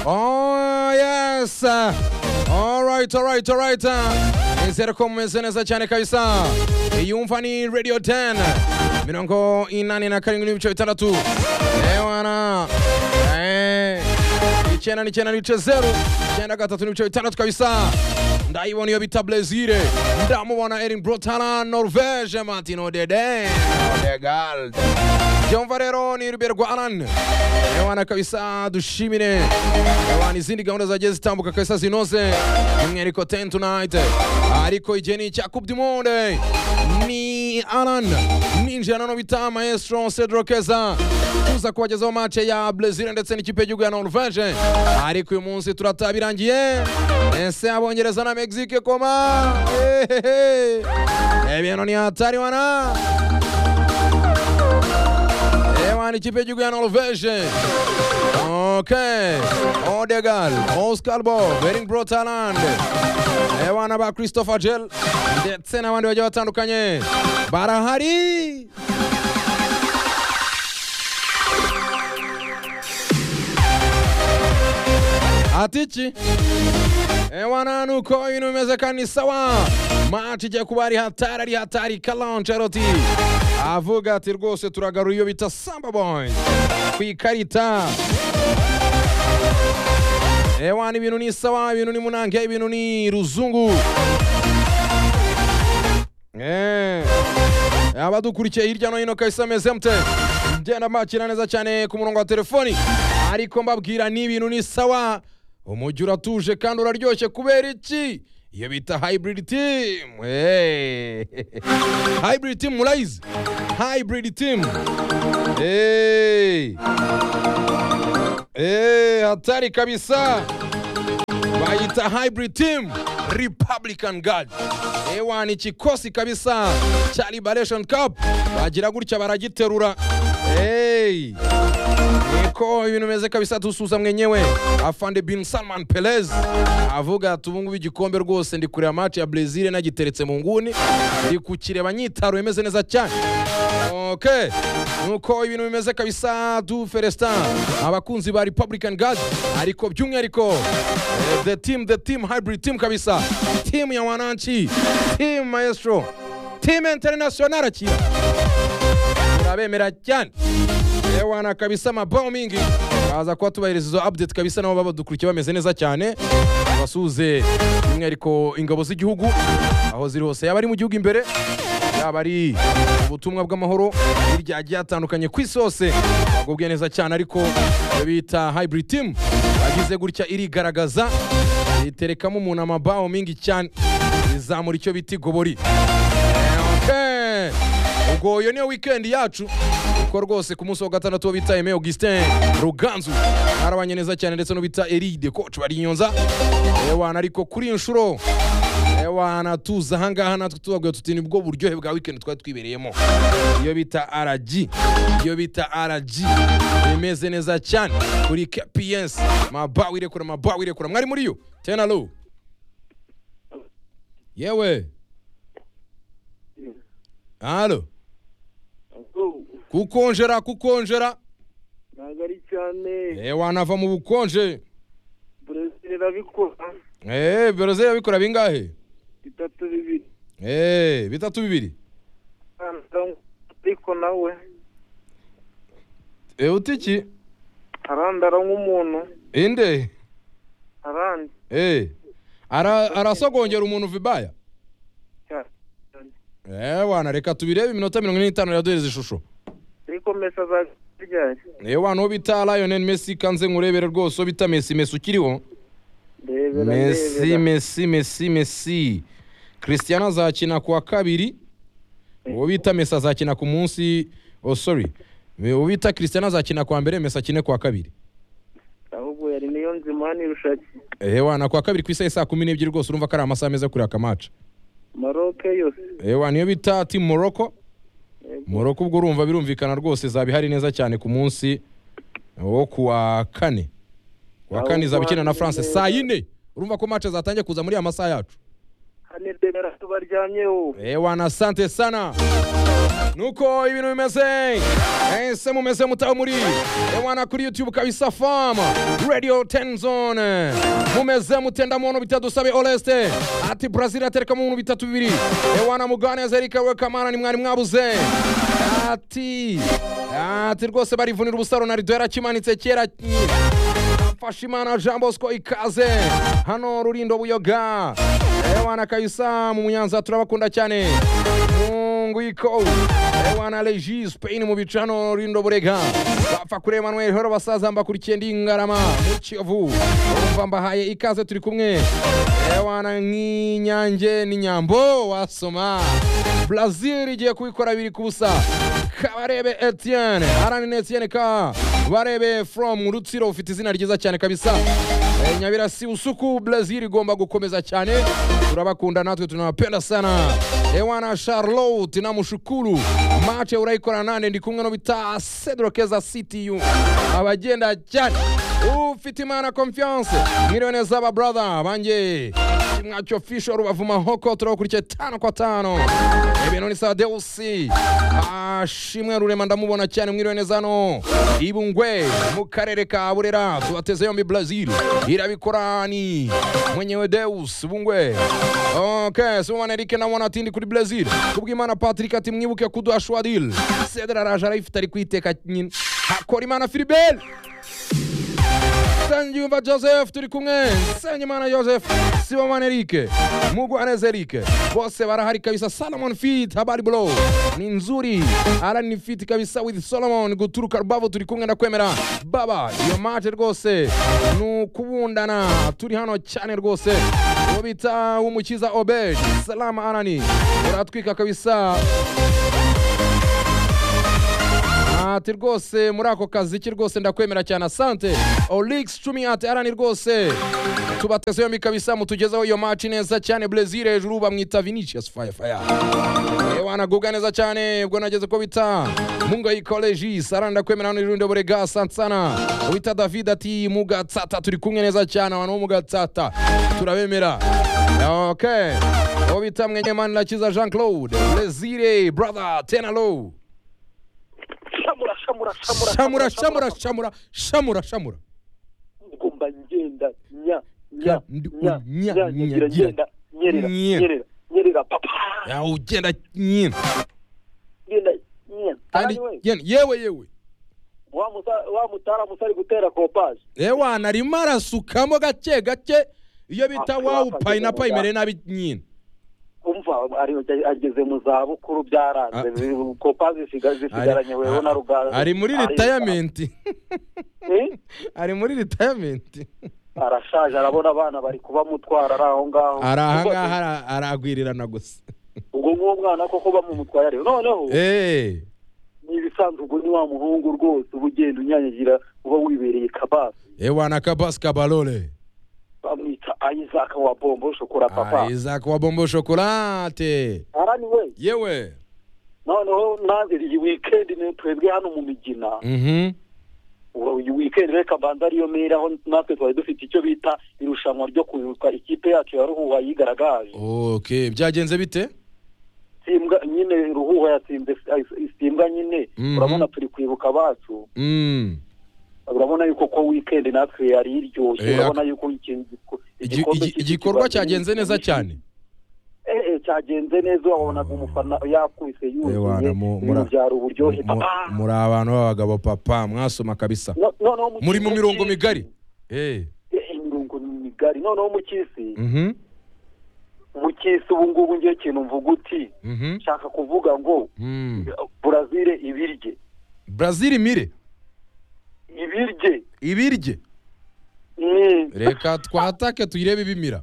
Oh yes. All right, all right, all right. Nizere ko mumeze neza cyane kabisa. Iyumva ni Radio 10. Mirongo inani na karindwi n'ibice bitandatu. Ewana. Eh. Icyenda n'icyenda n'ibice zeru. Icyenda gatatu n'ibice bitandatu kabisa. Ndayibona iyo bita Blesire. Ndamubona Erin Brotana Norvege Martino Dede. Odegaard. Byumva rero ni Ruber Rwaran. Ewana kabisa dushimire. Ewana izindi gahunda zagiye zitambuka kabisa zinoze. Mweriko 10 tonight. Ariko igeni cya Coupe du Monde. Ni Alan. Ni njana bita Maestro Cedro Keza. Tuza kubagezaho match ya Brazil ndetse n'ikipe y'igihugu ya Norvege. Ariko uyu munsi turatabirangiye. Ese abongereza na Mexique koma. Ehehe. Ebintu ni hatari wana. Ewana ikipe y'igihugu ya Norvege. Okay. Odegal, Oscar Bob, Erin Brotaland. Ewana ba Christopher Gel ndetse n'abandi bagiye batandukanye. Barahari. Atichi. Ewana nuko ibintu bimeze kandi ni sawa. Match igiye kuba ari hatari ari hatari Carlo Ancelotti. Avuga ati rwose turagarura iyo bita Samba Boys ku ikarita. Ewana ibintu ni sawa, ibintu ni munange, ibintu ni ruzungu. Eh. Abadukurikiye hirya no hino kabisa meze mute. Mgenda makina neza cyane ku murongo wa telefoni. Ariko mbabwira ni ibintu ni sawa. Umujyi uratuje kandi uraryoshye kubera iki? Iyo bita hybrid team. Hey. hybrid team murayizi. Hybrid team. Hey. Hey, hatari kabisa. Bayita hybrid team Republican Guard. Ewa ni kikosi kabisa cha Liberation Cup. Bagira gutya baragiterura. Hey. Niko ibintu bimeze kabisa dusuza mwenyewe. Afande bin Salman Perez avuga ati ubu ngubu igikombe rwose ndi kureba match ya Brazil nagiteretse mu nguni. Ndi kukireba nyitaruye imeze neza cyane. Okay. Nuko ibintu bimeze kabisa du Ferestin abakunzi ba Republican Guard ariko by'umwihariko eh, the team the team hybrid team kabisa team ya wananchi team maestro team international akira urabemera cyane Ewana kabisa mabao mingi baza kuba tubahereza izo update kabisa nabo babadukurikiye bameze neza cyane basuze by'umwihariko ingabo z'igihugu aho ziri hose yaba ari mu gihugu imbere yaba ari ubutumwa bw'amahoro hirya hagiye hatandukanye ku isi hose bagubwiye neza cyane ariko iyo bita hybrid team bagize gutya irigaragaza iterekamo umuntu amabao mingi cyane izamura icyo bita igobori Okay. ubwo iyo niyo wikendi yacu kuko rwose ku munsi wa gatandatu uwo bita Aime Augustin Ruganzu arabanye neza cyane ndetse n'ubita Eride coach bari Nyonza ewana ariko kuri iyi nshuro ewana tuza ahangaha natwe tubabwiye tuti ni bwo buryohe bwa weekend twari twibereyemo iyo bita RG iyo bita RG imeze neza cyane kuri KPS mabawi irekura mabawi irekura mwari muri yo tena lo yewe halo kukonjera kukonjera ntabwo ari cyane ewa nava mu bukonje brezil irabikora eh bereze yabikora bingahe bitatu bibiri eh bitatu bibiri ariko nawe eh utiki arandara nk'umuntu inde arandi eh ara arasogongera umuntu vibaya cyane ewa na reka tubirebe iminota mirongo ine n'itanu yaduhereza ishusho ariko mesa azaryari ewa no bita Lionel Messi kanze nkurebere rwose uwo bita Messi Messi ukiriho ndebera Messi ndebera Messi Messi Messi Cristiano azakina kuwa kabiri uwo bita Messi azakina ku munsi oh sorry uwo bita Cristiano azakina kwa mbere Messi akine kuwa kabiri ahubwo yari niyo nzima n'irushaki Ewa na kwa kabiri ku isaha saa kumi n'ebyiri rwose urumva ko ari amasaha meza yo kureba akamaca maroke yose Ewa niyo bita timu Morocco Morocco ubwo urumva birumvikana rwose izaba ihari neza cyane ku munsi wo kuwa kane kuwa Aho kane izaba ikina na kuwa France kane. saa yine urumva ko match zatangiye kuza muri aya masaha yacu hano ndebera tubaryamyeho Ewana, asante sana. nuko ibintu bimeze ese mumeze mutaho muri ewana kuri youtube kabisa fama radio tenzone mumeze mutenda muntu bitadusabe oleste ati brazil atereka mu bintu bitatu bibiri ewana muganeza erika we kamana ni mwari mwabuze ati ati rwose barivunira ubusaro na rido yarakimanitse kera fasha imana jean bosco ikaze hano rurindo buyoga ewana kabisa mu munyanza turabakunda cyane mungu iko ewana legi spain mu bice hano rurindo burega bapfa kuri emmanuel horo basaza mbakurikiye ndi ngarama mu kiyovu urumva mbahaye ikaze turi kumwe ewana nk'inyange n'inyambo wasoma brazil igiye kubikora biri ku busa kabarebe etienne aranine etienne ka barebe from rutsiro ufite izina ryiza cyane kabisa Eh, nyabirasi usuku brazil igomba gukomeza cyane turabakunda natwe tunabapenda sana ewana charlotte namushukuru mace urayikora nande ndi kumwe no bita sedrokeza ctu abagenda cyane ufite imana confiance mwiriwe neza aba brother banjye mwacho fisho rubavu mahoko turabakurikiye tano kwa tano ibintu ni sawa deusi ashimwe rurema ndamubona cyane mwiriwe neza hano ibungwe mu karere ka burera tubateze yombi brazil irabikorani mwenyewe deus bungwe ok sibumana erike namona ati ndi kuri brazil kubw'imana patrick ati mwibuke kuduha shwadil sedra araje arayifite ari kwiteka nyine hakora imana filiberi Nsengiyumva Joseph turi kumwe Nsengimana Joseph Sibomana Eric Mugwaneza Eric bose barahari kabisa Solomon Fit habari bro ni nzuri ara ni fit kabisa with Solomon guturuka Rubavu turi kumwe ndakwemera baba iyo mate rwose ni ukubundana turi hano cyane rwose uwo bita umukiza Obed salama arani uratwika kabisa ati rwose muri ako kazi ki rwose ndakwemera cyane asante olix cumi ati arani rwose tubateze yombi kabisa mutugezeho iyo maci neza cyane brezil hejuru bamwita vinicius firefire wanagubwa neza cyane ubwo nageze ko bita mungayi koleji sarani ndakwemera hano irundi burega asante sana wita david ati mugatsata turi kumwe neza cyane abantu bo mugatsata turabemera okay uwo bita mwenyemani nakiza jean claude brezil brother tena low shamura shamura shamura shamura shamura shamura shamura shamura ngomba ngenda nya nya Ndi- nya nya, nya, nya ngira gira. ngenda nyerera Nya. nyerera nyerera papa ya ugenda nyine ngenda nya kandi Arani we, yene- yewe yewe wa musa- wa mutara musa ari gutera kopaje ewa narimo arasukamo gake gake iyo bita Ah, wawu wapakiye payinapa mu imere nabi nyine umva ari ageze mu za bukuru byaranze Ah. zi- kopaje zisiga- Ari- zisigaranye wewe na rugara ari muri Ari- ritayamenti Eh? ari muri ritayamenti arashaje arabona abana bari kubamutwara ari aho ngaho ari ahangaha ara- aragwirirana gusa ubwo nguwo mwana koko bamumutwaye areba noneho Eh, ni ibisanzwe ubwo ni wa muhungu rwose uba ugenda unyanyagira uba wibereye kabasi ewa na kabasi kabarore bamwita ayizaka wa bombo shokora papa isaac wa bombo shokolate arani we yewe noneho nanze iyi weekend ni twebwe hano mu migina mhm Ubu iyi weekend reka banza ariyo mera aho natwe twari dufite icyo bita irushanwa ryo kwibuka ikipe yacu ya ruhuha yigaragaje okay byagenze bite simbwa nyine ruhuha yatsinze Is- simbwa nyine Mhm. urabona turi kwibuka abacu mm. urabona yuko ko weekend natwe yari iryoshye Eh, urabona yuko iki- Igi- igikombe igi- cy'isi igikorwa kibaye cyagenze neza cyane Eh, eh, cyagenze neza wabonaga umufana yakubise yuzuye Ewana, mu- ibintu mura- byari uburyohe Mu- papa muri abantu b'abagabo papa mwasoma kabisa No- noneho mu muri cyisi- mu mirongo migari Eh, Eh, imirongo migari noneho mu cyisi mhm, mu cyisi ubu ngubu ngiye ikintu mvuga uti mhm, nshaka kuvuga ngo mm. burazile ibirye brazil imire ibirye ibirye Mm, reka twatake tuyirebe ibimira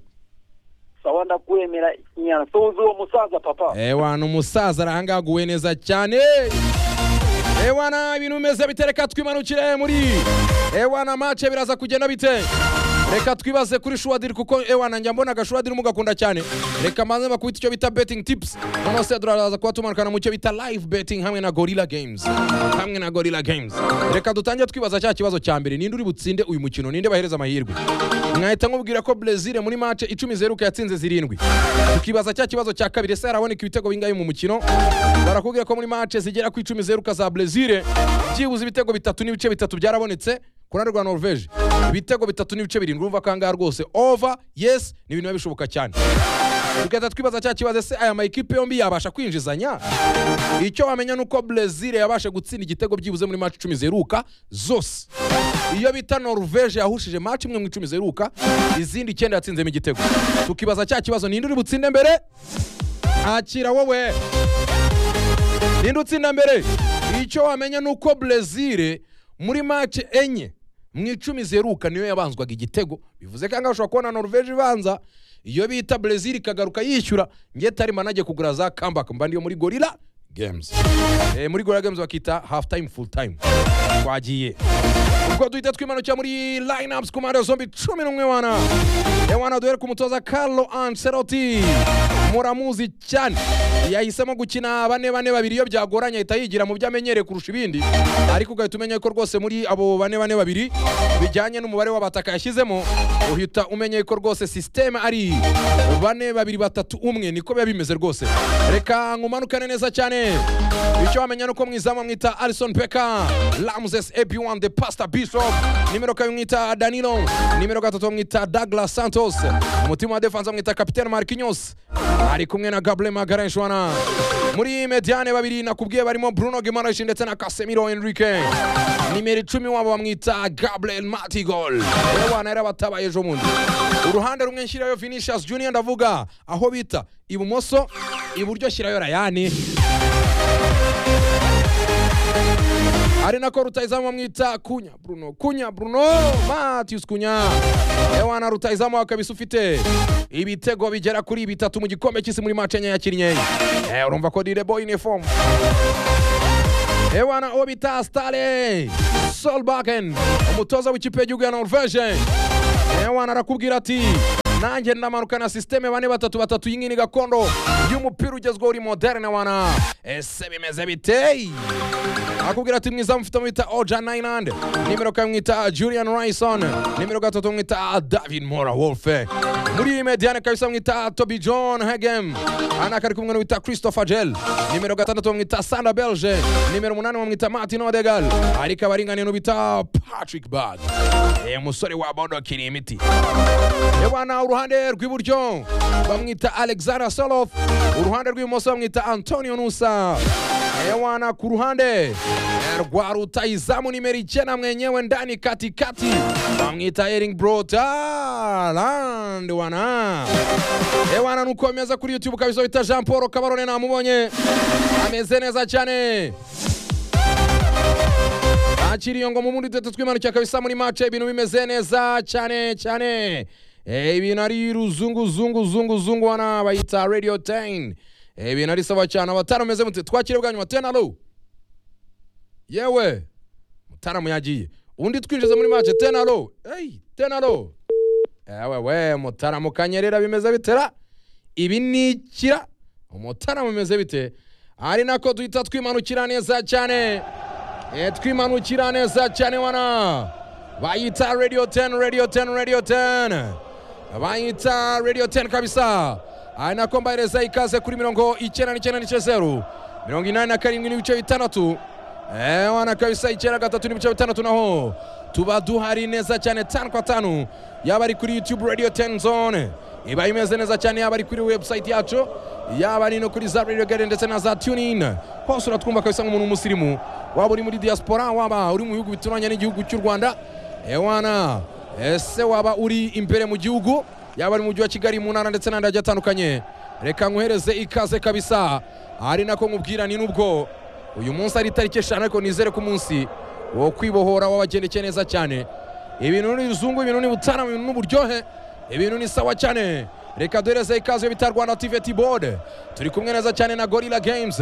sawa ndakwemera nyasozi uwo musaza papa ewana umusaza arahangaguwe neza cyane ewana ibintu bimeze bitereka twimanukire muri ewana mace biraza kugenda bite reka twibaze kuri shuwadiri kuko ewa nanjye mbonaga shuwadiri mugakunda cyane reka maze bakubita icyo bita betingi tipusi noneho se turaza kuba tumanukana mu cyo bita live betingi hamwe na gorilla games hamwe na gorilla games reka dutangire twibaza cya kibazo cya mbere ninde uri butsinde uyu mukino ninde bahereza amahirwe mwahita mubwira ko brezil muri mace icumi zeruka yatsinze zirindwi tukibaza cya kibazo cya kabiri ese haraboneka ibitego bingahe mu mukino barakubwira ko muri mace zigera ku icumi zeruka za brezil byibuze ibitego bitatu n'ibice bitatu byarabonetse ku ruhande rwa norvege ibitego bitatu n'ibice birindwi urumva ko ahangaha rwose ova yesi ni ibintu biba bishoboka cyane tugahita twibaza cya kibazo ese aya makipe yombi yabasha kwinjizanya icyo wamenya ni uko brezil yabasha gutsinda igitego byibuze muri maci icumi zeruka zose iyo bita norvege yahushije maci imwe mu icumi zeruka izindi icyenda yatsinzemo igitego tukibaza cya kibazo ninde uri butsinde mbere akira wowe ninde utsinda mbere icyo wamenya ni uko brezil muri mace enye mu icumi zeruka niyo yabanzwaga igitego bivuze ko ahangaha ushobora kubona norvege ibanza iyo bita brezil ikagaruka yishyura ngiye tari manage kugura za kambaka mba ndiyo muri gorilla games eh, muri gorilla games bakita half time full time twagiye ubwo duhita twimanukira muri lineups ku mpande zombi cumi n'umwe wana ewana duhere ku mutoza carlo ancelotti muramuzi cyane yahisemo gukina bane bane babiri iyo byagoranye ahita yigira mu byo amenyereye kurusha ibindi ariko ugahita umenya ko rwose muri abo bane bane babiri bijyanye n'umubare w'abataka yashyizemo uhita umenya ko rwose sisiteme ari bane babiri batatu umwe niko biba bimeze rwose reka nkumanukane neza cyane icyo wamenya ni uko mwizamu amwita alison peka ramses ep1 the pastor bishop nimero kabiri mwita danilo nimero gatatu bamwita douglas santos umutima wa defanse bamwita kapitene marquinhos ari kumwe na gable magarenshwana muri mediane babiri nakubwiye barimo bruno gimarash ndetse na casemiro enrique nimero icumi wabo bamwita gabriel matigol ewana yari abatabaye ejo bundi uruhande rumwe nshyirayo vinicius junior ndavuga aho bita ibumoso iburyo shyirayo rayani ari nako rutayizamu bamwita kunya bruno kunya bruno matius kunya ewana rutayizamu wawe kabisa ufite ibitego bigera kuri bitatu mu gikombe cy'isi muri mace enye yakinnye Eh, urumva ko direbo uniform ewana uwo bita stale solbaken umutoza w'ikipe y'igihugu ya norvege ewana arakubwira ati nanjye ndamanuka na sisiteme bane batatu batatu y'ingini gakondo y'umupira ugezweho uri moderne wana ese bimeze biteye akubwira ati mwiza mufite mwita oja nainande nimero kane mwita julian rison nimero gatatu mwita david mora wolfe muri mediane kabisa mwita toby john hegem anaka ari kumwe n'uwita christopher gel nimero gatandatu bamwita sanda belge nimero umunani bamwita martin odegal ariko abaringaniye n'ubita patrick bad Eh, umusore wabodokiriye imiti yabana uruhande rw'iburyo bamwita alexander solof uruhande rw'ibumoso bamwita antonio nusa ewana ku ruhande eh, rwa rutayizamu nimero icyenda mwenyewe ndani katikati bamwita ering brotaland wana ewana nuko bimeze kuri youtube kabisa bita jean paul kabarone namubonye ameze neza cyane akiriyo ngo mu bundi duhita twimanukira kabisa muri mace ibintu bimeze neza cyane cyane Eh, ibintu ari ruzunguzunguzunguzungu wana bayita radio 10 Eh, ibintu ari sawa cyane abatara meze mute twakire bwa nyuma tena lo yewe mutaramu yagiye undi twinjize muri mace tena lo hey, tena lo ewe we mutaramu kanyerera bimeze bitera ibi ni ikira umutaramu bimeze bite ari nako duhita twimanukira neza cyane Eh, twimanukira neza cyane wana bayita radio 10 radio 10 radio 10 bayita radio 10 kabisa ari nako mbahereza ikaze kuri mirongo icyenda n'icyenda n'ice zeru mirongo inani na karindwi n'ibice bitandatu Eh, wana kabisa icyenda gatatu n'ibice bitandatu naho tuba duhari neza cyane tanu kwa tanu yaba ari kuri youtube radio 10 zone iba imeze neza cyane yaba ari kuri website yacu yaba ari no kuri za radio garden ndetse na za tunin hose uratwumva kabisa nk'umuntu w'umusirimu waba uri muri diaspora waba uri mu bihugu bituranye n'igihugu cy'u rwanda ewana ese waba uri imbere mu gihugu yaba ari mu mujyi wa kigali mu ntara ndetse n'andi agiye atandukanye reka nkohereze ikaze kabisa ari nako nkubwira ni n'ubwo uyu munsi ari itariki eshanu ariko nizere ko umunsi wo kwibohora wabagendekeye neza cyane ibintu ni bizungu ibintu ni butarama ibintu ni uburyohe ibintu ni sawa cyane reka duhereze ikaze bita rwanda tiveti bode turi kumwe neza cyane na gorilla games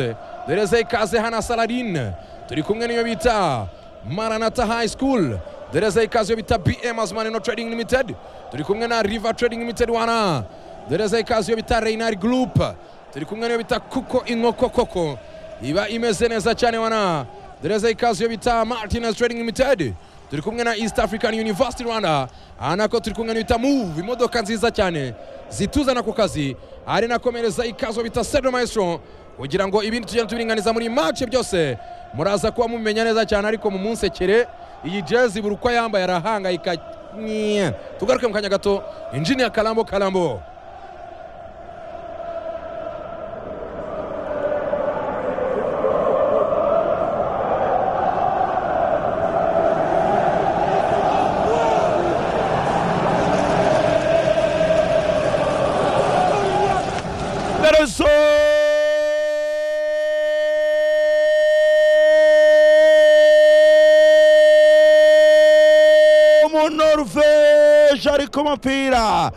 duhereze ikaze hana salarine turi kumwe n'iyo bita maranata high school dereza ikaze yo bita bm azmanino trading limited turi kumwe na river trading limited wana dereza ikaze yo bita reyinari gurupe turi kumwe n'iyo bita kuko inkoko koko iba imeze neza cyane wana dereza ikaze yo bita martinez trading limited turi kumwe na east african university rwanda aha nako turi kumwe n'ibita move imodoka nziza cyane zituzana ku kazi ari nakomereza ikazo bita sedro maestro kugira ngo ibindi tugenda tubiringaniza muri mace byose muraza kuba mumenya neza cyane ariko mumunsekere iyi jezi buri uko yambaye arahangayika Nye. tugaruke mu kanya gato injini ya karambo karambo Nelson umunoruveje ari ku mupira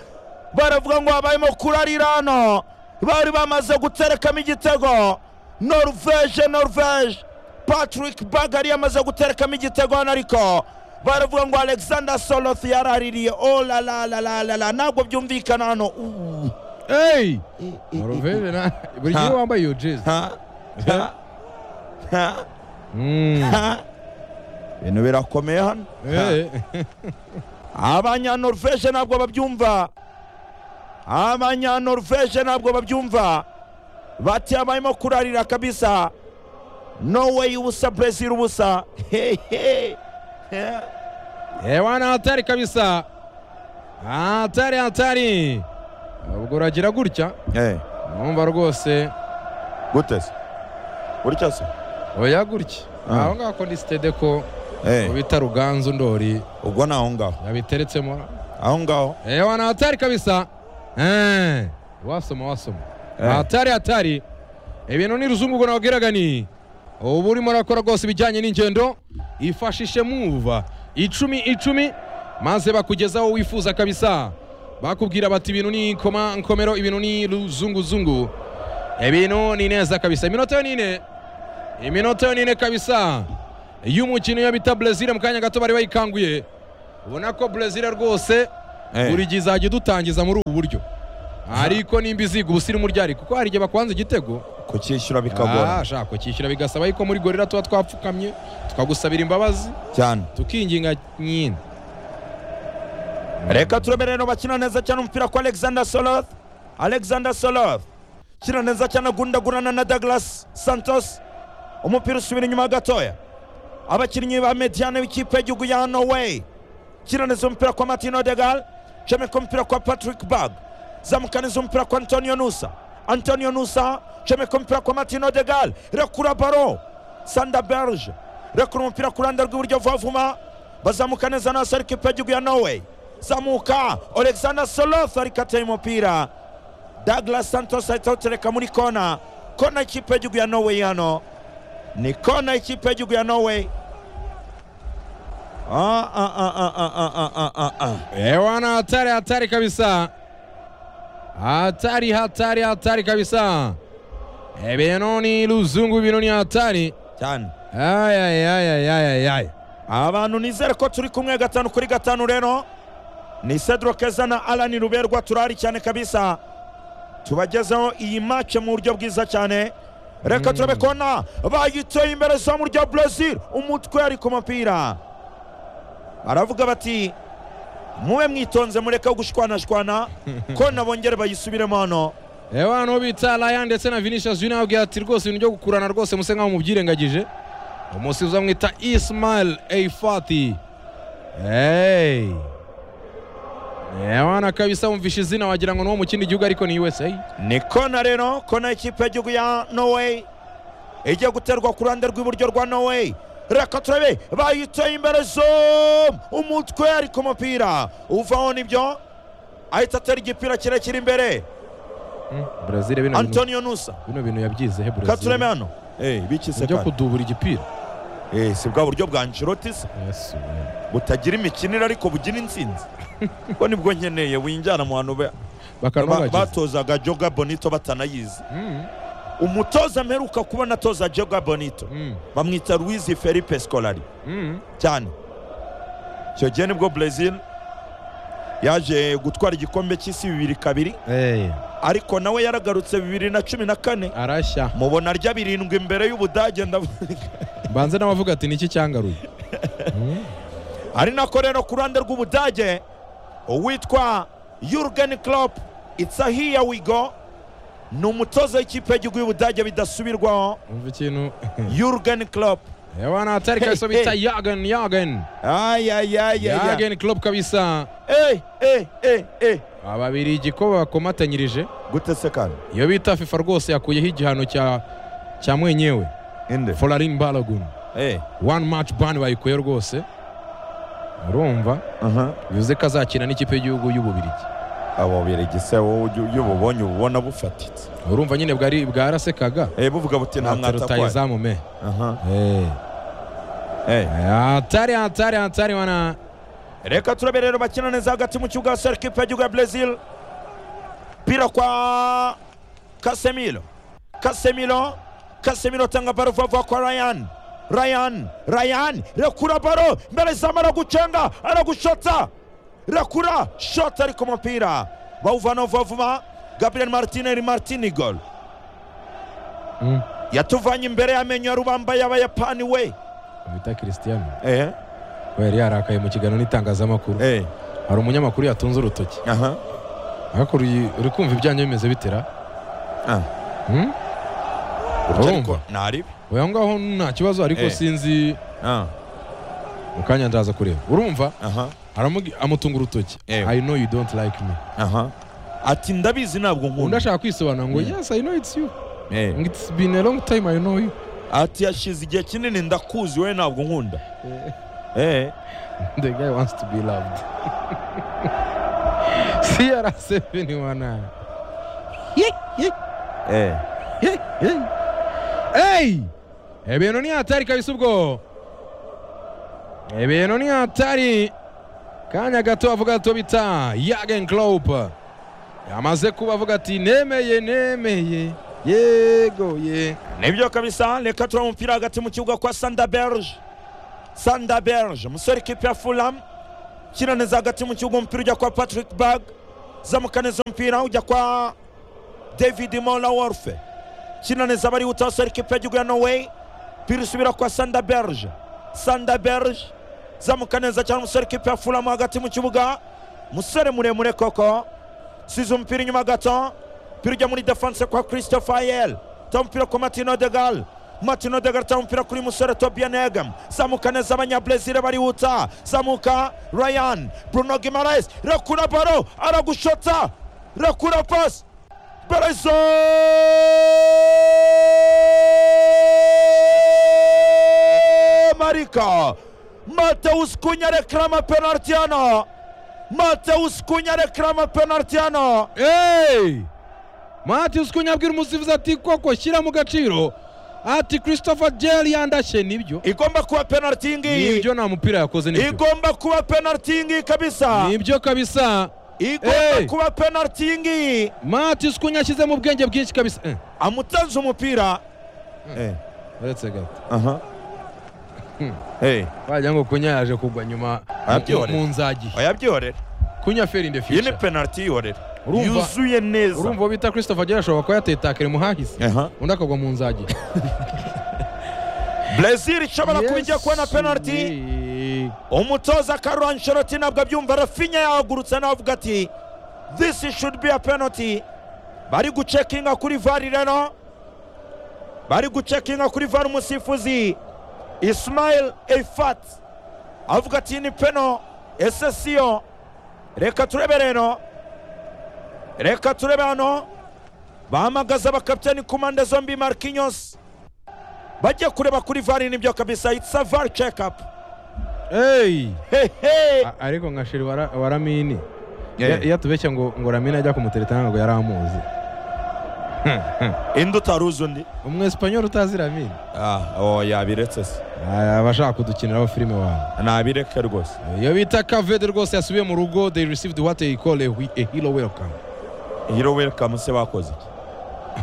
baravuga ngo habayemo kurarira hano bari bamaze guterekamo igitego noruveje noruveje patrick bagari yamaze guterekamo igitego hano ariko baravuga ngo alexander soloth yaraririye olalalalala ntabwo byumvikana hano Uuu. hey! Norvege na buri gihe Ha. wambaye iyo jezi Ha? Ha? Ha? Mm. Ha? ibintu birakomeye hano Eh. abanyanoruveje ntabwo babyumva abanyanoruveje ntabwo babyumva bati habayemo kurarira kabisa no way ubusa brezil ubusa hehe Eh, wana hatari kabisa hatari hatari ubwo uragira gutya numva rwose gute se gutya se oya gutya Ah. aho ngaho ko ni sitede ko Eh, bita ruganzu ndori ubwo ni aho ngaho yabiteretsemo aho ngaho Eh, wana hatari kabisa Eh, wasoma wasoma Eh. hatari hatari ibintu n'iruzungu ngo nababwiraga ni ubu urimo urakora rwose ibijyanye n'ingendo ifashishe muva icumi icumi maze bakugeza aho wifuza kabisa bakubwira bati ibintu ni koma nkomero ibintu ni ruzunguzungu ibintu ni neza kabisa iminota yo ni ine iminota yo ni ine kabisa y'umukino iyo bita brezil mu kanya gato bari bayikanguye ubona ko brezil rwose Eh. buri gihe izajya idutangiza muri ubu buryo ariko nimba iziga ubusirimu ryari kuko hari igihe bakwanza igitego kucyishyura Ah, ashaka kukishyura bigasaba yuko muri gorira tuba twapfukamye tukagusabira imbabazi cyane tukinginga nyine reka turemerero bakina neza cyane umupira kwa alexander soloth alexander soloth kina neza cyane agundagurana na douglas santos umupira usubira inyuma gatoya abakinnyi ba mediane w'ikipe y'igihugu ya norway kina neza umupira kwa martin odegal cemeka umupira kwa patrick bag zamukaniza umupira kwa antonio nusa antonio nusa cemeka umupira kwa martin odegal rekura baro sanda berge rekura umupira ku ruhande rw'iburyo vavuma bazamuka neza nasa ariko ikipe y'igihugu ya norway zamuka alexander soloth ariko ateye umupira douglas santos ahita awutereka muri kona kona y'ikipe y'igihugu ya norway hano ni kona y'ikipe y'igihugu ya norway Ah, ah, ah, ah, ah, ah, ah, ah, ah. ewana hatari hatari kabisa hatari hatari hatari kabisa ibintu ni luzungu ibintu ni hatari cyane ayayayayayayay abantu nizere ko turi kumwe gatanu kuri gatanu rero ni cedro keza na alani ruberwa turahari cyane kabisa tubagezeho iyi mace mu buryo bwiza cyane reka turabe kona bayiteye imbere zamu rya brezil umutwe ari ku mupira baravuga bati mube mwitonze mureke gushwanashwana kona bongere bayisubiremo hano ewana uwo bita raya ndetse na vinicius junior yababwiye ati rwose ibintu byo gukurana rwose muse nkaho mubyirengagije umusizi bamwita ismail eifati hey. ewana kabisa wumvisha izina wagira ngo ni uwo mu kindi gihugu ariko ni usa ni kona rero kona y'ikipe y'igihugu ya norway igiye guterwa ku ruhande rw'iburyo rwa norway reka turabe bayiteye imbere zomu umutwe ari ku mupira uvaho nibyo ahita atera igipira kirekire imbere brezil bino bintu- antonio nusa bino bintu yabyize he reka turebe brezil hano bikise byo kudubura igipira si bwa buryo bwa nshirotisa Yesu, we. butagira imikinire ariko bugira insinzi ko nibwo nkeneye winjyana mu bantu ba- ba- bakanobagiza batozaga joga bonito batanayizi Mm, umutoza mperuka kubona atoza joga bonito mm, bamwita Luiz Felipe Scolari mm. cyane icyo gihe nibwo brezil yaje gutwara igikombe cy'isi bibiri kabiri Eh, ariko nawe yaragarutse bibiri na cumi na kane arashya mubona arya birindwi imbere y'ubudage ndavuga mbanze n'abavuga ati niki cyangaruye Hmm? ari nako rero ku ruhande rw'ubudage uwitwa yurgen klopp it's a here we go ni umutoza w'ikipe y'igihugu y'ubudage bidasubirwaho umva ikintu yurgen klopp ewana atari kabisa Hey, hey. bita yagen yagen ayayayaya yagen klopp kabisa ababiri igikoba bakomatanyirije gute se kandi iyo bita fifa rwose yakuyeho igihano cya cya mwenyewe inde folarin balogun one match ban bayikuye rwose urumva aha bivuze ko azakina n'ikipe y'igihugu y'ububirigi abo birigise wowe ujya iyo ububonye uba ubona bufatitse urumva nyine bwari bwarasekaga Eh, buvuga buti nta mwatakwaye rutayizamu me aha Eh. eh hatari hatari hatari wana reka turabe rero bakina neza hagati mu kibuga hasi hari ikipe y'igihugu ya brezil pira kwa kasemiro kasemiro kasemiro atanga baro vuba vuba kwa ryan ryan ryan rekura baro mbere izamu aragucenga aragushota rekura shota ariko umupira bawuvana vuba vuba gabriel martineri martinigol Mm. yatuvanye imbere y'amenyo ya rubamba y'abayapani we bita christian eh, we yari yarakaye mu kiganiro n'itangazamakuru eh, hari umunyamakuru yatunze urutoki aha, ariko uri uri kumva ibyanyu bimeze bitera ah. Hmm? Gutya ariko Urumva? naribi oya aho ngaho nta kibazo ariko Eh. sinzi ah, mu kanya ndaza kureba urumva aha aramugi- amutunga urutoki Eh. i know you don't like me aha ati ndabizi ntabwo undi nkunda ashaka kwisobanura ngo Mm. yes i know it's you Eh. ngo it's been a long time i know you ati yashize igihe kinini ndakuzi we ntabwo nkunda Eh. the guy wants to be loved cr71 Eh. hey ibintu ni hatari kabisa ubwo ibintu ni hatari kanya gato bavuga gato bita yagen Klopp yamaze kuba avuga ati nemeye nemeye yego ye nibyo kabisa reka tureba umupira hagati mu kibuga kwa sanda berge sanda berge umusore ikipe ya fulham kina neza hagati mu kibuga umupira ujya kwa patrick bag zamuka neza umupira ujya kwa david mola worfe kina neza barihuta basore ikipe y'igihugu ya norway pira isubira kwa sanda berge sanda berge zamuka neza cyane umusore ikipe ya fulham hagati mu kibuga umusore muremure koko size umupira inyuma gato pira ujya muri defense kwa christopher yel ta umupira kwa martino degal martino degal ta umupira kuri musore tobia negam zamuka neza abanyabrezil barihuta zamuka ryan bruno gimares rekura baro aragushota rekura pasi berezo marika mateus kunya reklama penalti hano mateus kunya reklama penalti hano hey matius kunyabwira umusifuzi ati koko shyira mu gaciro ati christopher gel yandashye nibyo igomba kuba penaliti iyi ngiyi nibyo nta mupira yakoze nibyo igomba kuba penaliti iyi ngiyi kabisa nibyo kabisa Hey! igomba kuba penaliti iyi ngiyi matius kunya ashyize mu bwenge bwinshi kabisa Eh, amutanze umupira Eh, uretse gato aha Eh, wagira ngo kunya yaje kugwa nyuma mu- Arabyorera. mu nzagi oyabyihorera kunya feri in the iyi ni future penaliti yihorera Urumva- yuzuye neza urumva uwo bita christopher gel ashobora kuba yatetakire mu hahise aha undi akagwa mu nzagi brezil ishobora kuba ijya kubona Yesu penaliti we. umutoza karol ansheloti ntabwo abyumva rafinya yahagurutse navuga ati this should be a penalty bari gucekinga kuri vari rero bari gucekinga kuri vari umusifuzi ismail eifat avuga ati ni peno ese siyo reka turebe rero reka turebe hano bahamagaza abakapitani ku mpande zombi markinyos bajya kureba kuri vari nibyo kabisa it's a var check up hey hehe A- ariko nka shiri wara- waramini Ya- iyo atubeshya ngo ngo ramini ajya kumutereta ntabwo yari amuzi indi utaruzi undi umwesipanyoli utazi ramini oh yabiretse se Ah, aba ashaka kudukiniraho filime wawe nabireke rwose iyo bita kavede rwose yasubiye mu rugo they received what they call a, whi- a hero welcome hiro welikamu se bakoze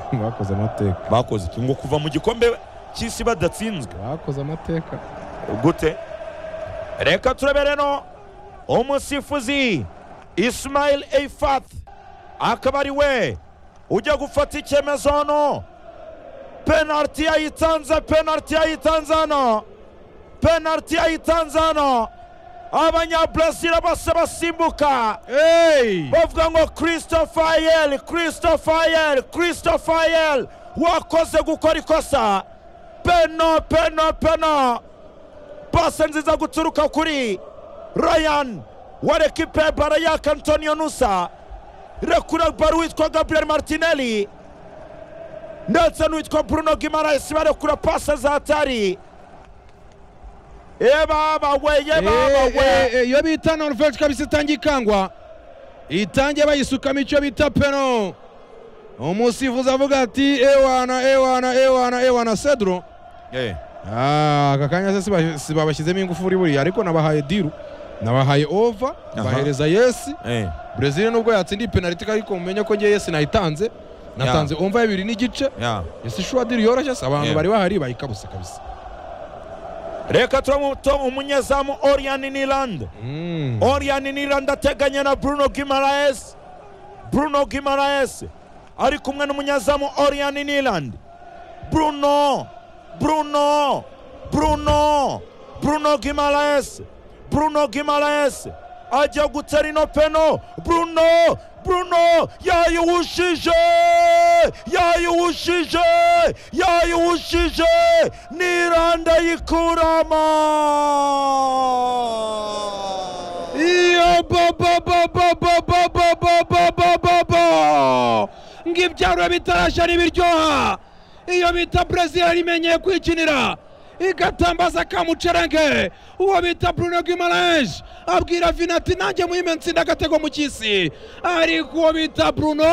iki bakoze amateka bakoze iki ngo kuva mu gikombe cy'isi badatsinzwe bakoze amateka gute reka turebe rero umusifuzi isimayili eyifathi akaba ari we ujya gufata icyemezo hano penaliti yayitanze penaliti yayitanze hano penaliti yayitanze hano abanyaburasira bose basimbuka Hey! bavuga ngo christopher yel christopher yel christopher yel wakoze gukora ikosa peno peno peno pase nziza guturuka kuri ryan wa rekipe barayak antonio nusa rekura baro witwa gabriel martinelli ndetse n'uwitwa bruno gimarais barekura pase za hatari yebabawe Eh, yebabawe eh, eh, iyo bita norvege kabisa itangiye ikangwa itangiye bayisukamo icyo bita peno umusifuzi avuga ati ewana ewana ewana ewana cedro Ah, aka kanya se siba- sibabashyizemo ingufu buriya ariko nabahaye diru nabahaye ova bahereza yesi brezil nubwo yatsindiye penaliti ariko mumenye ko ngewe yesi nayitanze natanze omva y'abiri n'igice yesi shuwa diru yoroshye se abantu Yeah. bari bahari bayikabuse kabisa reka turamuto umunyezamu oriyani nirande Mm. oriyani nirande ateganye na bruno gimaraes bruno gimaraes ari kumwe n'umunyezamu oriyani nirande bruno bruno bruno bruno gimaraes bruno gimaraes ajya gutera ino peno bruno bruno yayiwushije yayiwushije yayiwushije nirande yikuramo iyo bobobobobobobobobobobobo ng'ibyaro bitarashya ntibiryoha iyo bita brezil rimenyeye kwikinira igatambaza kamucerenge uwo bita bruno gimarange abwira vina ati nanjye muhime ntsinda agatego mu cy'isi ariko uwo bita bruno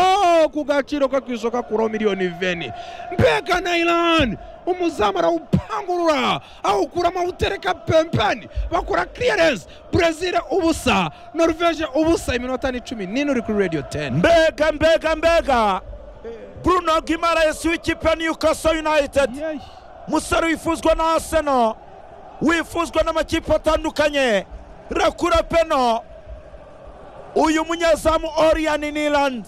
ku gaciro ko ku isoko akuraho miliyoni veni mbega na irani umuzamu arawupangurura awukuramo awutereka pempeni bakora clearance brezil ubusa norvege ubusa iminota ni cumi n'ine uri kuri radio 10 mbega mbega mbega bruno gimaraes w'ikipe ya newcastle united Yeyi. musore wifuzwa na arsenal wifuzwa n'amakipe atandukanye rakura peno uyu munyezamu oriyani niland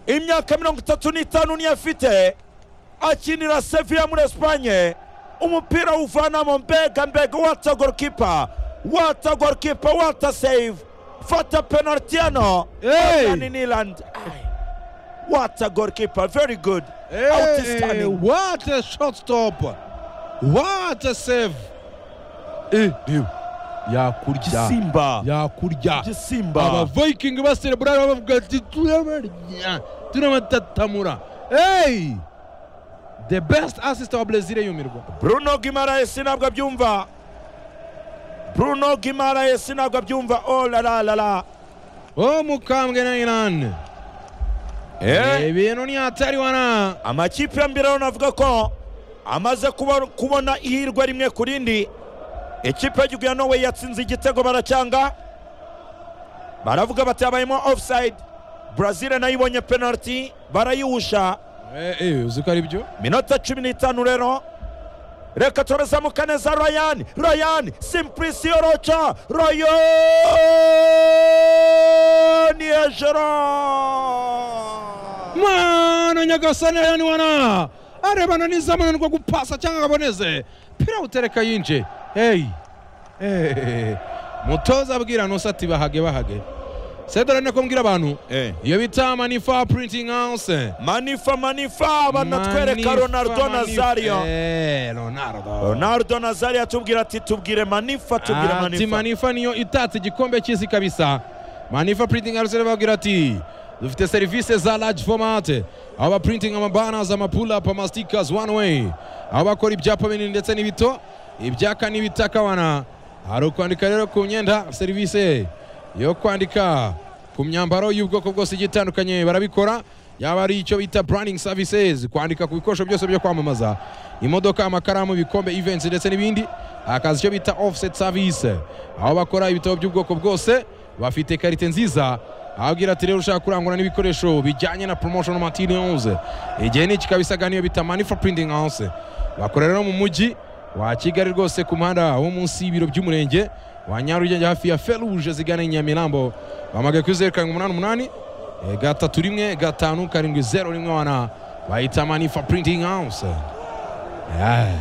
imyaka mirongo itatu n'itanu niyo afite akinira seviya muri esipanye umupira uvanamo mbega mbega wata gorikipa wata gorikipa wata save fata penaliti hano Hey! oriyani niland wata gorikipa very good Hey, outstanding what a shot stop what a save eh reba yakurya gisimba yakurya gisimba abaviking baserebura bavuga ati turabarya turabatatamura hey the best assist wa brezil yumirwa bruno gimaraes ntabwo abyumva bruno gimaraes ntabwo abyumva oh la la la la wo mukambwe na iran ibintu ni hatari wana amakipe ya mbere urabona avuga ko amaze kuba- kubona ihirwe rimwe ku rindi ikipe y'igihugu ya norway yatsinze igitego baracyanga baravuga bati habayemo offside brazil nayo ibonye penalty barayiwusha Eh, eh, uzi ko ari byo minota cumi n'itanu rero reka turazamuka neza ryan ryan simpulisio roca ryan ejera mwana nyagasani ayani wana arebana n'izamananirwa gupasa cyangwa ngo aboneze pira utereka yinje hey Eh, mutoza abwira nusa ati bahage bahage sedora ni nako mbwira abantu iyo bita manifa printing house manifa manifa banatwereka Manifa, ronaldo Manifa. nazario Eh, Ronaldo ronaldo nazario atubwira ati tubwire manifa tubwire ati manifa manifa niyo itatse igikombe cy'isi kabisa manifa printing house babwira ati dufite serivisi za large format aho baprinting amabanners amapulap amastikers one way aho bakora ibyapa binini ndetse n'ibito ibyaka n'ibitakawana hari ukwandika rero ku myenda serivisi yo kwandika ku myambaro y'ubwoko bwose igiye itandukanye barabikora yaba ari icyo bita branding services kwandika ku bikoresho byose byo kwamamaza imodoka amakaramu ibikombe events ndetse n'ibindi akazi icyo bita offset service aho bakora ibitabo by'ubwoko bwose bafite karite nziza ababwira ati rero ushaka kurangura n'ibikoresho bijyanye na promotional materials igihe ni iki kabisa niyo bita money for printing house bakorera no mu mujyi wa kigali rwose ku muhanda wo munsi y'ibiro by'umurenge wa nyarugenge hafi ya feruje zigana i nyamirambo bahamagaye kuri zeru karindwi umunani umunani eh, gatatu rimwe gatanu karindwi zeru rimwe wana bayita manifa printing house Eh,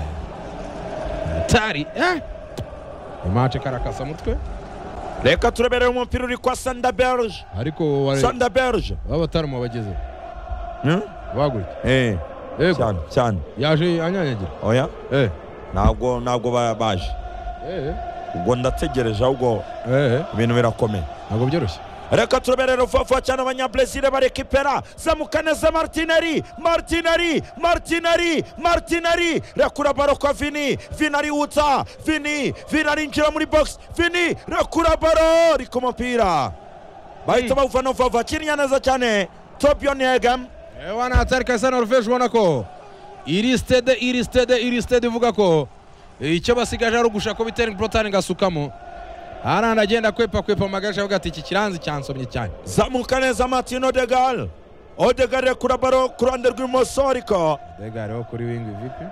hatari eh. imate karakasa mutwe reka tureberere umupira uri kwa sanda berge ariko ware- sanda berge baba batarama bagezeho Hmm? bagurike Eh, yego cyane cyane yaje anyanyagira oya eh ntabwo ntabwo ba- baje eh ubwo ndategereje ahubwo eh ibintu birakomeye ntabwo byoroshye reka tureberere vuba cyane abanyabrezil barekipera zamuka neza martineri martineri martineri martineri rekura baro kwa vini vini ariwutsa vini vini arinjira muri box vini rekura baro ri ku mupira bahita bawuvana vuba vuba kiriya neza cyane tobion yegam Eh, wana hatari kabisa norvege ubona ko iri sitede iri sitede iri sitede ivuga ko eh, icyo basigaje ari ugusha ko bitera porotani ngasukamo arandi agenda kwepa kwepa amagaje avuga ati iki kiranzi cyansomye cyane zamuka neza martin odegal odegal rekura baro ku ruhande rw'ibumoso ariko mbega hariho kuri wingi vipi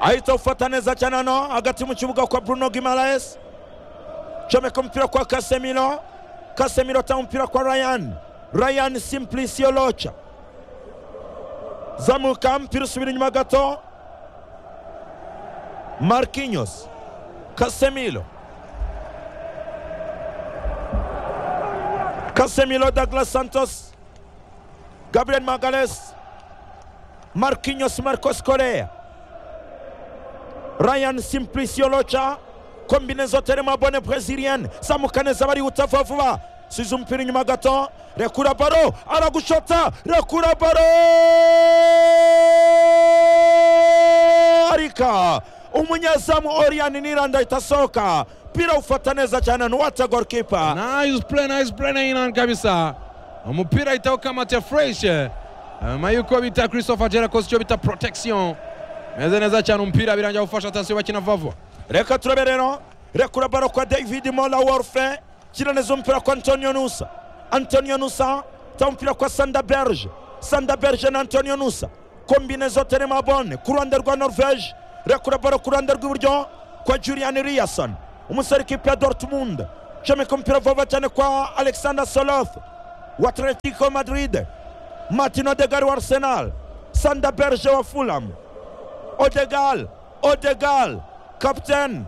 ahita awufata neza cyane hano hagati mu kibuga kwa bruno gimaraes comeka umupira kwa kasemiro kasemiro atanga umupira kwa ryan ryan simplicio loca zamuka mpira usubira inyuma gato markinyos kasemiro kasemiro douglas santos gabriel magales markinyos marcos korea Ryan Simplicio Locha kombinezo terema bone brazilienne zamuka neza bari gutava vuba size umupira inyuma gato rekura baro aragushota rekura baro arika umunyezamu Orian Niranda ahita asohoka mpira ufata neza cyane nuwata golkipa nice play nice play na inani kabisa umupira ahitaho kamate fresh nyuma yuko bita christopher jera koze icyo bita protection meze neza cyane umupira birangira gufasha tansiyo bakina vavo reka turabe rero rekura baro kwa david mola warfe kira neza umupira kwa antonio nusa antonio nusa ta umupira kwa sanda berge sanda berge na antonio nusa kombinezo terema bone ku ruhande rwa norvege rekura baro ku ruhande rw'iburyo kwa julian riason umusore kipe ya dortmund comeka umupira vuba cyane kwa alexander soloth wa atletico madrid martino degari wa arsenal sanda berge wa fulham odegal odegal kapiteni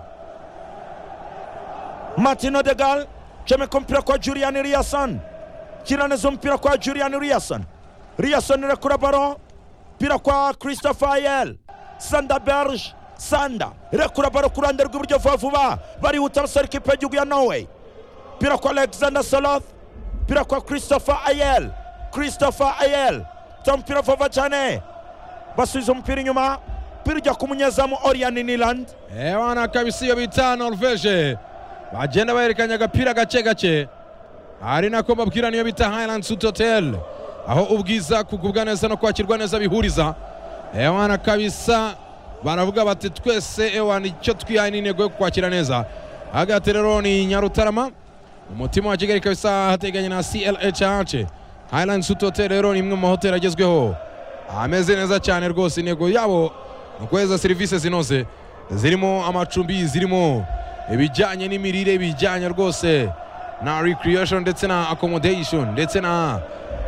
martin odegal comeka umupira kwa julian riason kira neza umupira kwa julian riason riason irekura baro mpira kwa christopher ayel sanda berge sanda irekura baro ku ruhande rw'iburyo vuba vuba barihuta abasore ikipe y'igihugu ya norway mpira kwa alexander soloth mpira kwa christopher ayel christopher ayel ta mupira vuba cyane basubiza umupira inyuma mpira ujya ku munyezamu orian niland ewana kabisa iyo bita norvege bagenda bahererekanya agapira gake gake ari nako mbabwira niyo bita highland suit hotel aho ubwiza kugubwa neza no kwakirwa neza bihuriza ewana kabisa baravuga bati twese ewana icyo twihaye ni intego yo kwakira neza hagati rero ni nyarutarama umutima wa kigali kabisa hateganye na clhh highland suit hotel rero ni imwe mu mahoteli agezweho ameze neza cyane rwose intego yabo ni ukohereza serivisi zinoze zirimo amacumbi zirimo ibijyanye n'imirire bijyanye rwose na recreation ndetse na accommodation ndetse na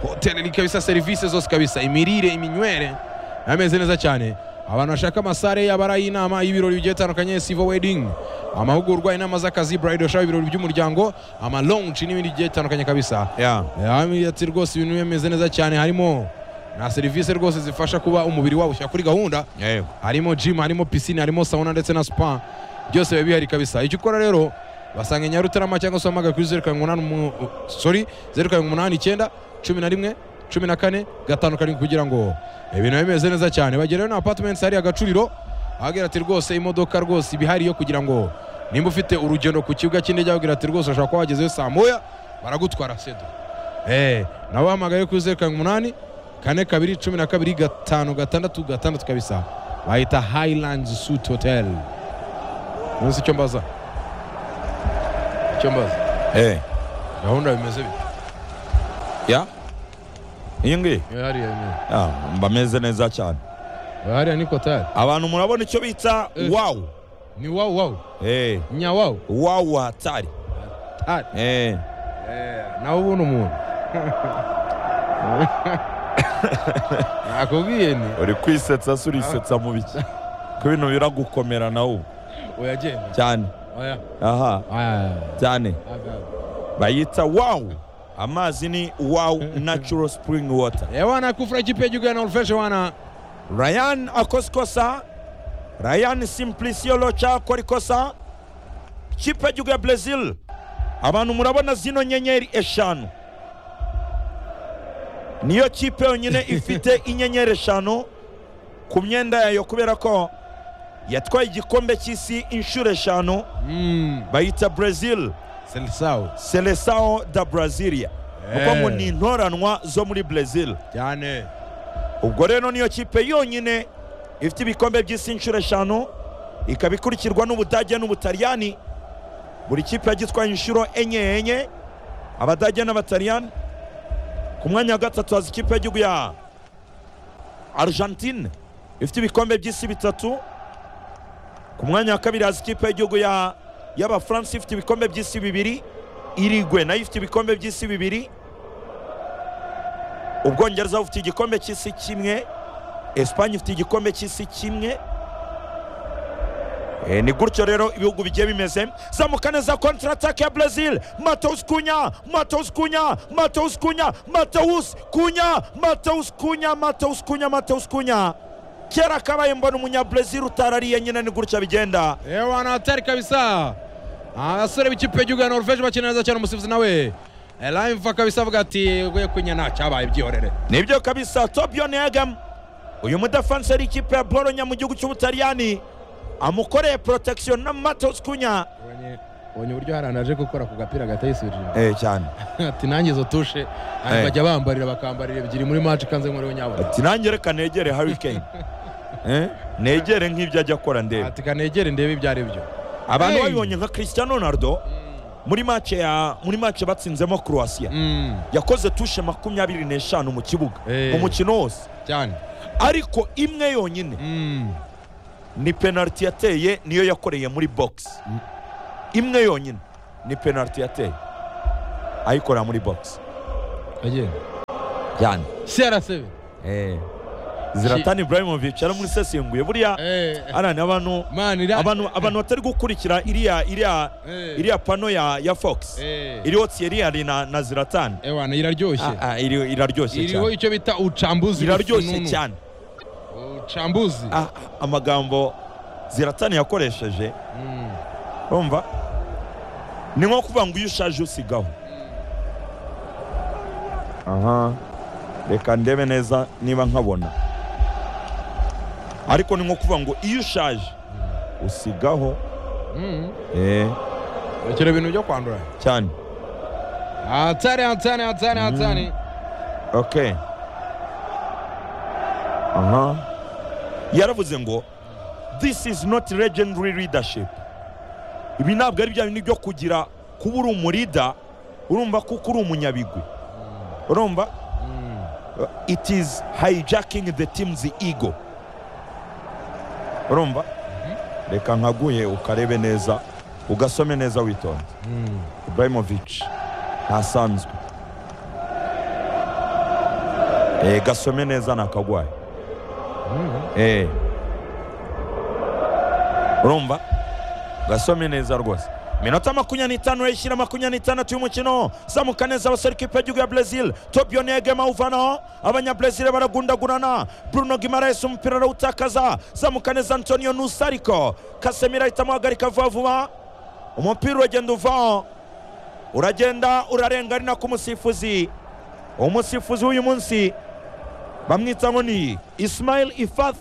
hoteli ni kabisa serivisi zose kabisa imirire iminywere ameze neza cyane abantu bashaka amasare yaba ari ay'inama y'ibirori bigiye bitandukanye sivo wedding amahugurwa inama z'akazi bride shower ibirori by'umuryango ama launch n'ibindi bigiye bitandukanye kabisa Eh, ati rwose ibintu bimeze neza cyane harimo na serivisi rwose zifasha kuba umubiri wawushyira kuri gahunda harimo gym harimo pisine harimo sauna ndetse na spa byose biba bihari kabisa icyo ukora rero basanga i nyarutarama cyangwa se uhamagara kuri zeru karindwi umunani umu- sorry zeru karindwi umunani icyenda cumi na rimwe cumi na kane gatanu karindwi kugira ngo ibintu bibe bimeze neza cyane bagerayo na apartments hariya agacuriro ahagira ati rwose imodoka rwose iba ihari yo kugira ngo nimba ufite urugendo ku kibuga cy'indege ahagira ati rwose ushobora kuba wagezeyo saa moya baragutwara sedo Eh, nabo bahamagaye kuri zeru karindwi umunani kane kabiri cumi na kabiri gatanu gatandatu gatandatu kabisa bahita highland suit hotel munsi icyo mbaza icyo mbaza gahunda bimeze bite iyi ngiyi hariya ni- Ya, bameze neza cyane hariya ni kotari abantu murabona icyo bita Eh. wawu ni wawu wawu Eh, nyawawu wawu hatari Hatari. Eh, nawe ubona umuntu nakubwiye ni uri kwisetsa se urisetsa mu biki ko ibintu biragukomera nawe ubu oya genda cyane oya aha Aya, cyane aya. bayita wawu amazi ni wawu natural spring water Eh, wana kufra kipeji kwa naulfesha wana ryan akoze ikosa ryan simplicio loca akora ikosa kipe y'igihugu ya brezil abantu murabona zino nyenyeri eshanu niyo kipe yonyine ifite inyenyeri eshanu ku myenda yayo kubera ko yatwaye igikombe cy'isi inshuro eshanu mm, bayita brezil selisao selesao da brazilia kuko Eh. ngo ni intoranwa zo muri brezil cyane ubwo rero niyo kipe yonyine ifite ibikombe by'isi inshuro eshanu ikaba ikurikirwa n'ubudage n'ubutaliyani buri kipe yagitwaye inshuro enye enye abadage n'abataliyani ku mwanya wa gatatu haza ikipe y'igihugu ya argentine ifite ibikombe by'isi bitatu ku mwanya wa kabiri haza ikipe y'igihugu ya y'abafaransa ifite ibikombe by'isi bibiri irigwe nayo ifite ibikombe by'isi bibiri ubwongereza bufite igikombe cy'isi kimwe esipanye ifite igikombe cy'isi kimwe Eh, ni gutyo rero ibihugu bigiye bimeze zamuka neza kontaratake ya brezil matewusi kunya matewusi kunya matewusi kunya matewusi kunya matewusi kunya matewusi kunya matewusi kunya kera kabaye mbona umunyabrezil utarariye nyine ni gutya bigenda Eh, wana hatari kabisa abasore b'ikipe y'igihugu ya norvege bakina neza cyane umusifuzi nawe Eh, live kabisa avuga ati "Ugiye kunya nta cyabaye byihorere nibyo kabisa tobion egam uyu mudafansi yari ikipe ya boronya mu gihugu cy'ubutaliyani amukoreye protection na matewusi kunya Ubonye- ubonye uburyo harana aje gukora ku gapira gatayisubije eh cyane ati nanjye izo tushe Eh. hanyuma bajya bambarira bakambarira ebyiri muri match kanze nkore nyabura ati nanjye reka negere harikane negere nk'ibyo ajya akora ndebe ati kanegere ndebe ibyo ari byo abantu Hey! babibonye nka cristiano ronaldo muri make ya muri make batsinzemo croatia Mm, yakoze tushe makumyabiri n'eshanu mu kibuga Hey. mu mukino wose cyane ariko imwe yonyine Mm, ni penaliti yateye niyo yakoreye muri box imwe yonyine ni penaliti yateye ayikorera muri box agenda yani crcb ziratani ibrahimovic yaramusesenguye buriya Eh, arani abantu man ira abantu abantu batari gukurikira iriya iriya Eh. iriya pano ya ya fox Eh. iriho thierry na na ziratani Eh, wana iraryoshye Ah, ah, iri- iraryoshye iriho cyane icyo bita uchambuzi iraryoshye w'ifununu. cyane uchambuzi Ah, ah, amagambo ziratani yakoresheje Mm, umva ni nko kuvuga ngo iyo ushaje usigaho aha reka ndebe neza niba nkabona ariko ni nko kuvuga ngo iyo ushaje usigaho mm. eh rekera ibintu byo kwandura cyane hatari hatari hatari hatari okay aha yaravuze ngo this is not legendary leadership ibi ntabwo ari bya bintu byo kugira kuba uri umurida urumva kuko uri umunyabigwi urumva Mm, it is hijacking the team's ego urumva reka nkaguhe ukarebe neza ugasome neza witonze mm. ibrahimovic ntasanzwe Eh, gasome neza nakagwaye Mm. Eh. urumva gasome neza rwose minota makumyabiri n'itanu yishyira makumyabiri n'itandatu y'umukino zamuka neza abasore ikipe y'igihugu ya brezil tobio negema awuvanaho abanyabrezil baragundagurana bruno gimaraes umupira arawutakaza zamuka neza antonio nusariko kasemiro ahita amuhagarika vuba vuba umupira uragenda uvaho uragenda urarenga ari nako umusifuzi umusifuzi w'uyu munsi bamwita ngo ni ismail ifath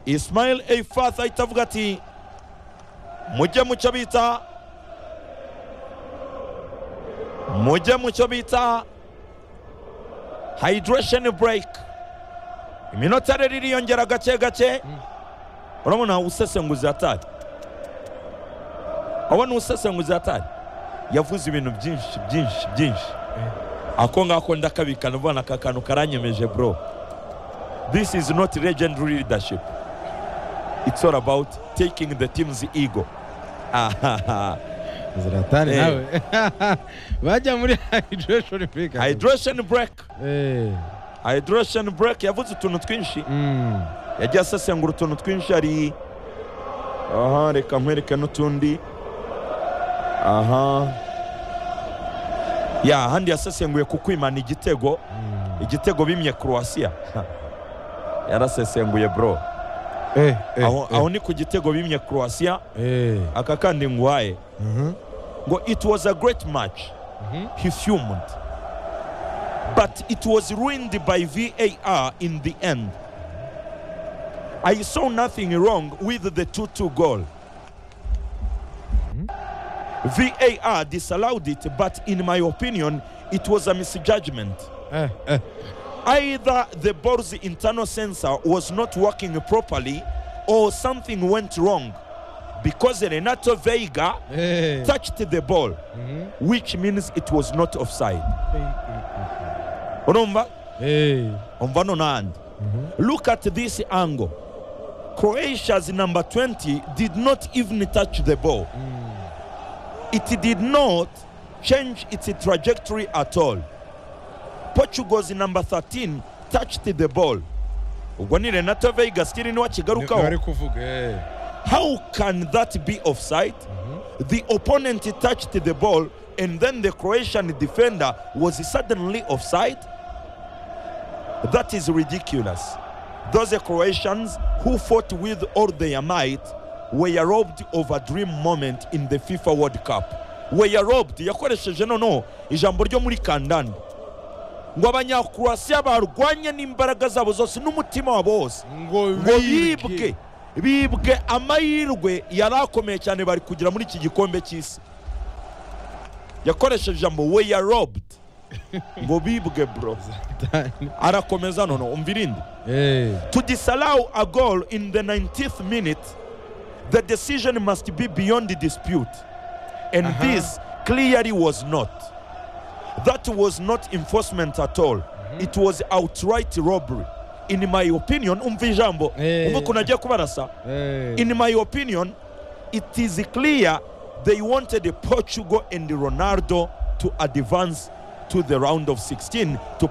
ismail ifath ahita avuga ati mujye mu cyo bita mujye mu cyo bita hydration break iminota rero iriyongera gake gake urabona usesenguzi hatari urabona usesenguzi hatari yavuze ibintu byinshi byinshi byinshi ako ngako ndakabikana ubona aka kantu karanyemeje bro this is not legendary leadership it's all about taking the team's ego Ahaha. zlatan Eh. nawe bajya muri hydration break hydration break Eh, hydration break yavuze utuntu twinshi mm. yagiye asesengura utuntu twinshi hari aha reka nkwereke n'utundi aha ya ahandi yasesenguye ku kwimana igitego Mm. igitego bimye croatia yarasesenguye bro Eh, eh, aho, eh, aho ni ku gitego bimye croatia eh. aka kandi nguhaye Mhm. ngo it was a great match Mhm. he fumed but it was ruined by var in the end i saw nothing wrong with the 2-2 goal var disallowed it but in my opinion it was a misjudgment Eh, eh. either the ball's internal sensor was not working properly or something went wrong because renato veiga Eh. touched the ball Mhm. which means it was not offside urumva Eh. umva no n'ahandi look at this angle croatia's number 20 did not even touch the ball it did not change its trajectory at all portugal's number 13 touched the ball ubwo ni renato veiga still niwe bari akigarukaho kuvuga eh. how can that be offside the opponent touched the ball and then the croatian defender was suddenly offside that is ridiculous those croatians who fought with all their might were robbed of a dream moment in the fifa world cup were robbed yakoresheje noneho ijambo ryo muri kandanda ngo abanyakroasiya barwanye n'imbaraga zabo zose n'umutima wabo wose ngo ngo bibwe bibwe amahirwe yari akomeye cyane bari kugira muri iki gikombe cy'isi yakoresheje ijambo we ya robed ngo bibwe bro arakomeza nono umva irindi Eh. to disallow a goal in the 90th minute the decision must be beyond the dispute and Aha. this clearly was not that was not enforcement at all it was outright robbery in my opinion umva ijambo Eh. umva ukuntu agiye kubarasa Eh. in my opinion it is clear they wanted portugal and ronaldo to advance to the round of 16 to